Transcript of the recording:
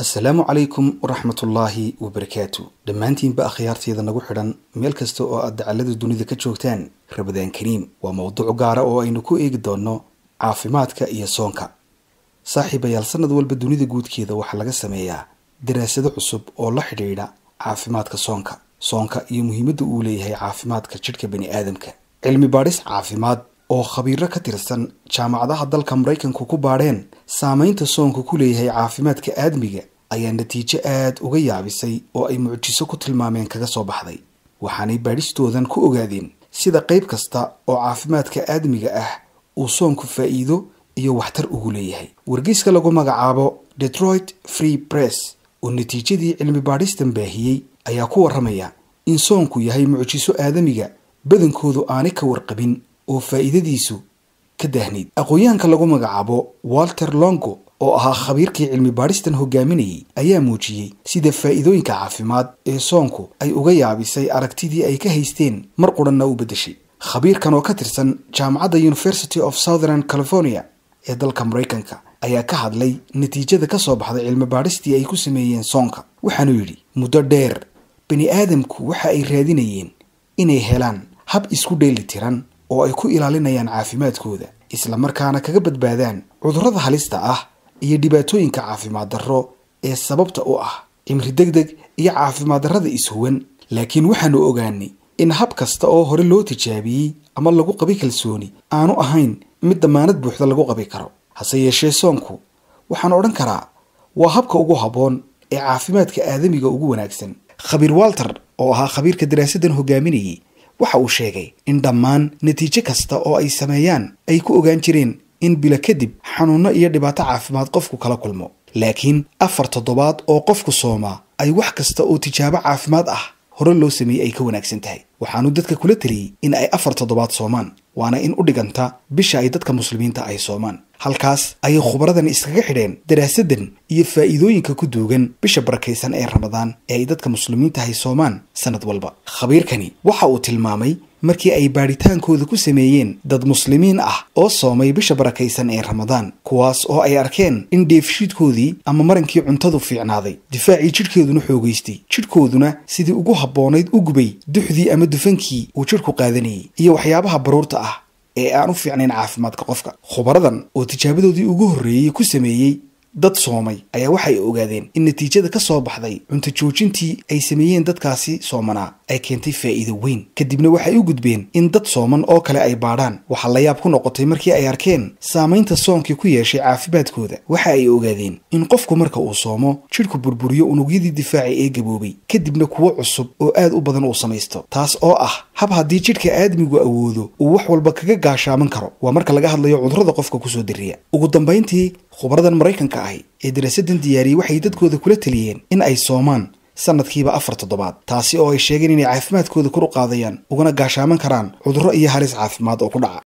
asalaamu calaykum waraxmatullaahi wabarakaatu dhammaantiinba akhyaarteeda nagu xidhan meel kasta oo aad dacallada dunida ka joogtaan rabadaan kariim waa mowduuc gaara oo aynu ku eegi doonno caafimaadka iyo soonka saaxiibayaal sanad walba dunida guudkeeda waxaa laga sameeyaa daraasado cusub oo la xidhiidha caafimaadka soonka soonka iyo muhiimadda uu leeyahay caafimaadka jidhka bani aadamka cilmi baadhis caafimaad oo khabiiro ka tirsan jaamacadaha dalka maraykanku ku baadheen saamaynta soonku ku leeyahay caafimaadka aadmiga ayaa natiijo aad uga yaabisay oo ay mucjiso ku tilmaameen kaga soo baxday waxaanay baadhistoodan ku ogaadeen sida qayb kasta oo caafimaadka aadmiga ah uu soonku faa'iido iyo waxtar ugu leeyahay wargeyska lagu magacaabo detroit free press oo natiijadii cilmi baadhistan baahiyey ayaa ku warramaya in soonku yahay mucjiso aadamiga badankoodu aanay ka warqabin oo faa'iidadiisu ka daahnayd aqoon-yahanka lagu magacaabo walter longo oo ahaa khabiirkii cilmi baadhistan hogaaminayay ayaa muujiyey sida faa'iidooyinka caafimaad ee soonku ay uga yaabisay aragtidii ay ka haysteen mar qudhanna u beddeshay khabiirkan oo ka tirsan jaamacadda university of southern california ee dalka maraykanka ayaa ka hadlay natiijada ka soo baxday cilmi baadhistii ay ku sameeyeen soonka waxaanuu yidhi muddo dheer bani aadamku waxa ay raadinayeen inay helaan hab isku dheeli tiran oo ay ku ilaalinayaan caafimaadkooda islamarkaana kaga badbaadaan cudurrada halista ah iyo dhibaatooyinka caafimaad darro ee sababta u ah cimri degdeg iyo caafimaad darrada ishuwan laakiin waxaanu ogaanay in hab kasta oo hore loo tijaabiyey ama lagu qabi kalsooni aanu ahayn mid damaanad buuxda lagu qabi karo hase yeeshee soonku waxaan odhan karaa waa habka ugu habboon ee caafimaadka aadamiga ugu wanaagsan khabiir walter oo ahaa khabiirka daraasadan hogaaminayay waxa uu sheegay in dhammaan natiijo kasta oo ay sameeyaan ay ku ogaan jireen in bilo kadib xanuunno iyo dhibaato caafimaad qofku kala kulmo laakiin afar toddobaad oo qofku soomaa ay wax kasta oo tijaabo caafimaad ah hore loo sameeyey ay ka wanaagsan tahay waxaanu dadka kula taliyey in ay afar toddobaad soomaan waana in u dhiganta bisha ay dadka muslimiinta ay soomaan halkaas ayay khubaradan iskaga xidheen daraasadan iyo faa'iidooyinka ku duugan bisha barakaysan ee ramadaan ee ay dadka muslimiinta hay soomaan sanad walba khabiirkani waxa uu tilmaamay markii ay baadhitaankooda ku sameeyeen dad muslimiin ah oo soomay bisha barakaysan ee ramadaan kuwaas oo ay arkeen in dheefshiidkoodii ama marankii cuntadu fiicnaaday difaacii jidhkeeduna xoogaystay jidhkooduna sidii ugu habboonayd u gubay duxdii ama dufankii uu jidhku qaadanayay iyo waxyaabaha baruurta ah ee aan u fiicnayn caafimaadka qofka khubaradan oo tijaabadoodii ugu horreeyey ku sameeyey dad soomay ayaa waxay ogaadeen in natiijada ka soo baxday cunto joojintii ay sameeyeen dadkaasi soomanaa ay keentay faa'iido weyn kadibna waxay u gudbeen in dad sooman oo kale ay baadhaan waxaa la yaab ku noqotay markii ay arkeen saamaynta soonkii ku yeeshay caafimaadkooda waxa ay ogaadeen in qofku marka uu soomo jidhku burburiyo unugyadii difaaci ee gaboobay kadibna kuwo cusub oo aad u badan uu samaysto taas oo ah hab haddii jidhka aadmigu awoodo uu wax walba kaga gaashaaman karo waa marka laga hadlayo cudurrada qofka kusoo diriya ugu dambayntii khubaradan maraykanka ahi ee daraasadan diyaariyey waxay dadkooda kula taliyeen in ay soomaan sanadkiiba afar toddobaad taasi oo ay sheegeen inay caafimaadkooda kor u qaadayaan ugana gaashaaman karaan cudurro iyo halis caafimaad oo ku dhaca